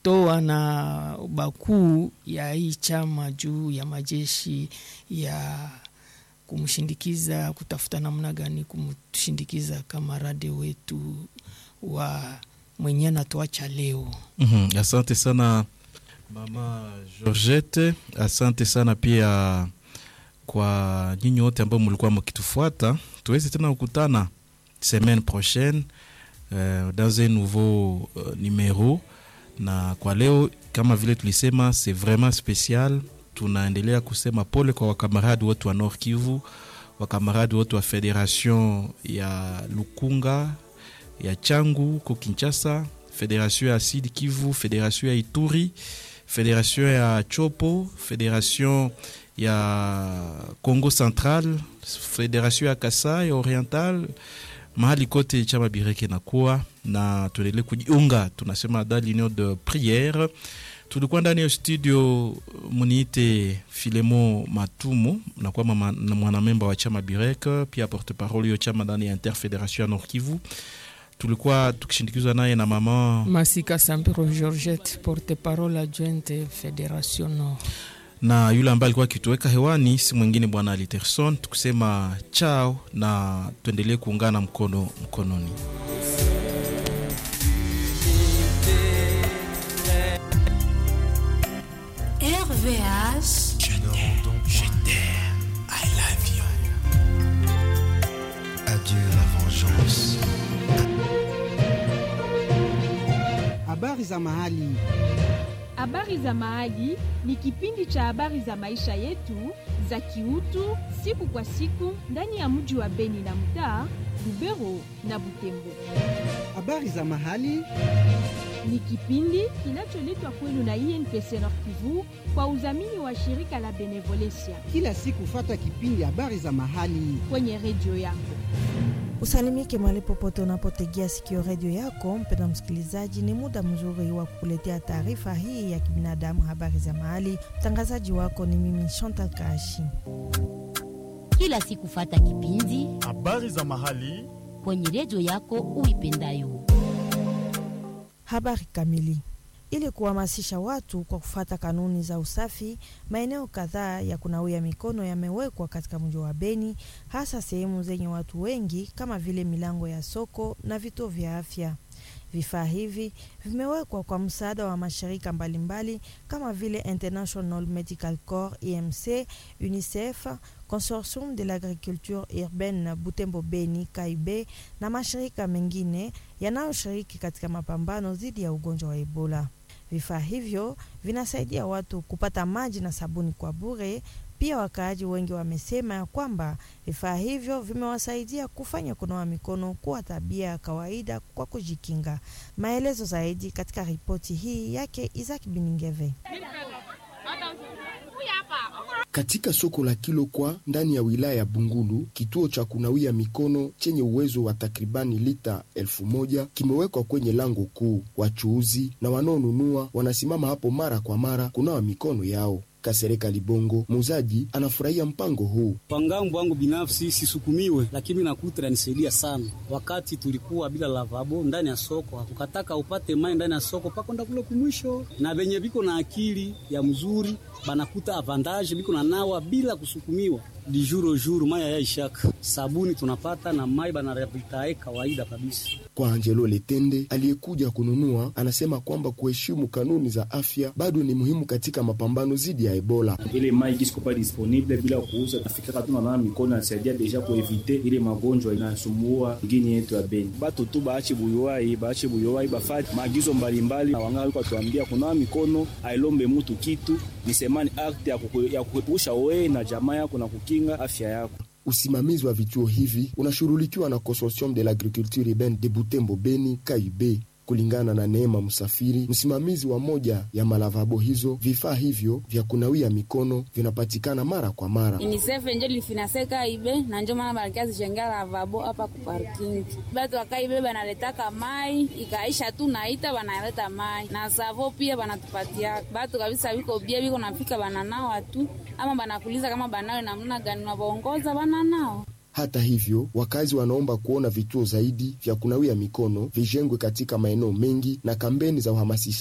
toa na bakuu ya hii chama juu ya majeshi ya kumshindikiza, kutafuta namna gani kumshindikiza kamarade wetu wa mwenye anatuacha leo. Mhm, asante sana mama Georgette, asante sana pia kwa nyinyi wote ambao mlikuwa mkitufuata. Tuweze tena kukutana semaine prochaine euh, dans un nouveau euh, numéro na kwa leo kama vile tulisema c'est vraiment spécial. Tunaendelea kusema pole kwa wakamaradi wote wa Nord Kivu, wakamaradi wote wa Federation ya Lukunga ya Changu ko Kinshasa, Federation ya Sud Kivu, Federation ya Ituri, Federation ya Chopo, Federation ya Congo Central, Federation ya Kasai Oriental, mahali kote chama Bireke nakuwa na tuendelee kujiunga, tunasema dans l'union de prière. Tulikuwa ndani ya studio, muniite Filemo Matumu, nakuwa mama- na mwanamemba wa chama Bireke, pia porte parole yo chama ndani ya Interfederation ya Nord Kivu. Tulikuwa tukishindikizwa naye na mama Masika Sampiro Georgette, porte parole adjointe Federation Nord. na yule ambaye alikuwa akituweka hewani si mwingine bwana Aliterson, tukusema chao na tuendelee kuungana mkono mkononi. RVH. Je t'aime, je t'aime, I love you. Adieu la vengeance. Habari za mahali. Habari za Mahali ni kipindi cha habari za maisha yetu za kiutu siku kwa siku ndani ya mji wa Beni na mtaa Lubero na Butembo. Habari za mahali. Ni kipindi kinacholetwa kwenu na INPC Nord Kivu kwa udhamini wa shirika la Benevolencia Kila siku fata kipindi habari za mahali. kwenye redio yako. Usalimike mahali popote unapotegea sikio redio yako. Mpenda msikilizaji, ni muda mzuri wa kukuletea taarifa hii ya kibinadamu, habari za mahali. Mtangazaji wako ni mimi Chantal Kashi. kila siku fata kipindi habari za mahali kwenye redio yako uipendayo. Habari kamili. Ili kuhamasisha watu kwa kufuata kanuni za usafi, maeneo kadhaa ya kunawia mikono yamewekwa katika mji wa Beni, hasa sehemu zenye watu wengi kama vile milango ya soko na vituo vya afya. Vifaa hivi vimewekwa kwa msaada wa mashirika mbalimbali kama vile International Medical Corps IMC, UNICEF, Consortium de l'Agriculture Urbaine Butembo Beni KAIB na mashirika mengine yanayoshiriki katika mapambano dhidi ya ugonjwa wa Ebola. Vifaa hivyo vinasaidia watu kupata maji na sabuni kwa bure. Pia wakaaji wengi wamesema ya kwamba vifaa hivyo vimewasaidia kufanya kunawa mikono kuwa tabia ya kawaida kwa kujikinga. Maelezo zaidi katika ripoti hii yake Isaac Biningeve. Katika soko la Kilokwa ndani ya wilaya ya Bungulu, kituo cha kunawia mikono chenye uwezo wa takribani lita elfu moja kimewekwa kwenye lango kuu. Wachuuzi na wanaonunua wanasimama hapo mara kwa mara kunawa mikono yao. Kasereka Libongo, muuzaji, anafurahia mpango huu. Pangambo wangu binafsi sisukumiwe, lakini nakuta inanisaidia sana. Wakati tulikuwa bila lavabo ndani ya soko, ukataka upate mai ndani ya soko pakonda kule kumwisho, na venye viko na akili ya mzuri banakuta avantage biko na nawa bila kusukumiwa di juro juro maya ya ishaka sabuni tunapata na mai banarabitae kawaida kabisa. Kwa Angelo Letende aliyekuja kununua, anasema kwamba kuheshimu kanuni za afya bado ni muhimu katika mapambano dhidi ya Ebola. ile mai kisiko pa disponible bila kuuza nafikaka tu nanawa mikono nasaidia deja kuevite ile magonjwa inasumbua ngini yetu ya Beni. Batu tu baache buyuwai baache buyuwai bafati maagizo mbalimbali, na wanganga walikuwa tuambia kunawa mikono ailombe mutu kitu ni semani akti ya kuku- ya kuepusha wewe na jamaa yako na kukinga afya yako. Usimamizi wa vituo hivi unashughulikiwa na Consortium de l'Agriculture Urbaine de Butembo Beni KAIB. Kulingana na Neema Msafiri, msimamizi wa moja ya malavabo hizo, vifaa hivyo vya kunawia mikono vinapatikana mara kwa mara. UNICEF njo lifinaseka ibe na njo maana banakia zishenga lavabo hapa ku parking. Batu wakaibe banaletaka mai ikaisha tu naita banaleta mai na savo pia banatupatia batu kabisa, biko bia biko nafika bananawa tu ama banakuliza kama banawe namna gani, nabaongoza bananao Hata hivyo, wakazi wanaomba kuona vituo zaidi vya kunawia mikono vijengwe katika maeneo mengi na kampeni za uhamasishaji